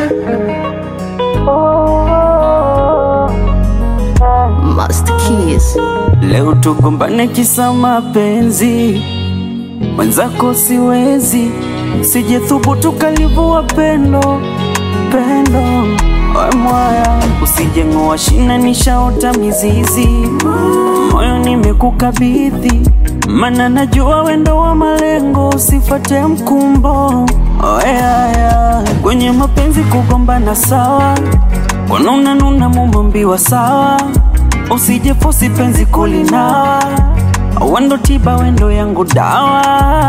Master Keys. Leo tugombane kisa mapenzi, mwenzako siwezi, sijethubutu kalivua pendo pendo, we mwaya, usijeng'oa shina, nishaota mizizi, moyo nimekukabidhi, mana najua wendo wa malengo, usifate mkumbo oyaya, kwenye mapenzi kugombana sawa, kwanuna nuna mumambiwa sawa usije fosi penzi kulinawa, wendo tiba, wendo yangu dawa.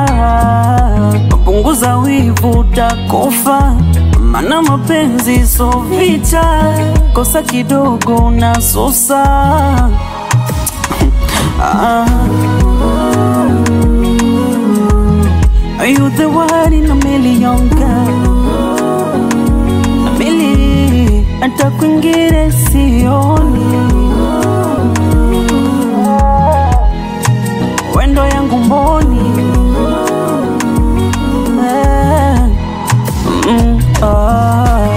Punguza wivu, utakufa, mana mapenzi so vita, kosa kidogo na sosa ah. Are you the one in a million girl? A million, hata kwingine sioni wendo yangu mboni Eh, mm, ah.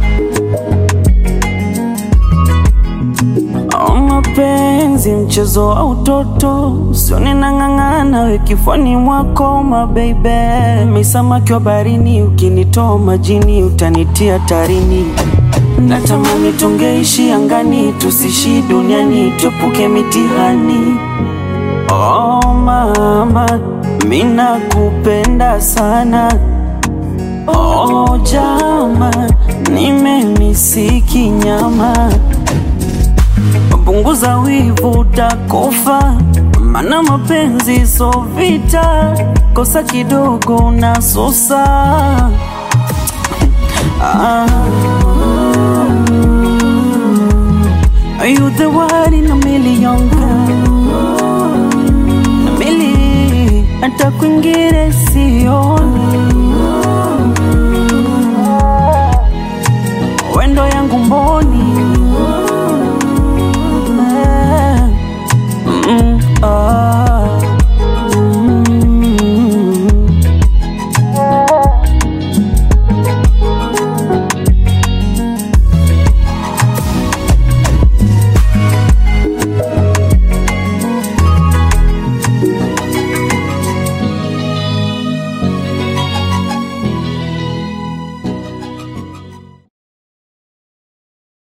Oh, mapenzi mchezo wa utoto, usione nang'ang'ana we kifani mwako mabeibe, misamaki wa barini, ukinitoa majini utanitia tarini. Natamani tungeishi angani, tusishi duniani, tuepuke mitihani. Oh mama, mina kupenda sana. Oh jama, nimemisiki nyama. Punguza wivu, utakufa, mana mapenzi so vita, kosa kidogo na sosa ah. Are you the one in a million girl? Na mili hata kwingine sio